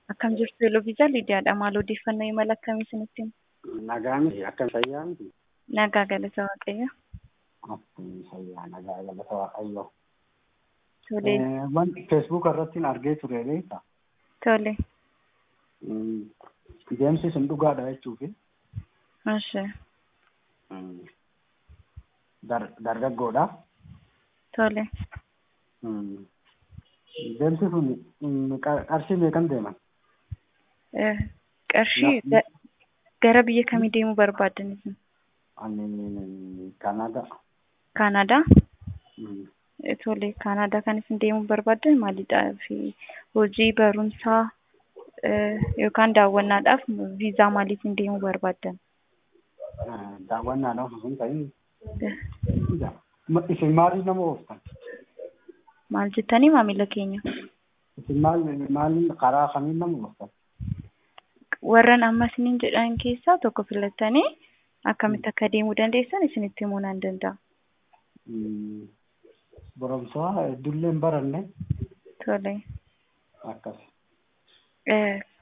Akkam jirtu Eloviisaa Lidiyaadha. Maal odeeffannoo imala akkamii isinitti himu? Nagaan akkam fayyaa miti? Nagaa galata Waaqayyo. Akkam fayyaa nagaa galata Waaqayyo. Tole. Wanti feesbuuk irratti argee ture beektaa? Tole. Deemsi sun dhugaadha jechuufi Ishee. dargaggoodha. Tole. Deemsi sun qarshii meeqan deeman? Eh, Qarshii ga- gara biyya kamii deemuu barbaaddan isin? Ani Kanada. Kaanadaa? Eh, Tole. Kaanadaa kan isin deemuu barbaaddan maalidhaa fi hojii barumsaa eh, yookaan daawwannaadhaaf viizaa maaliitiin deemuu barbaaddan? Daawwannaadhaaf osoo hin ta'in Eh, isin maaliif nama ooftan? Maal jettanii maamila keenya? Isin maal maal karaa kamiin nama ooftan? warran amma isiniin jedhan keessaa tokko filattanii akkamitti akka deemuu dandeessan isinitti himuu nan danda'a. Barumsaa iddullee hin baranne Tole. akkas. Eh,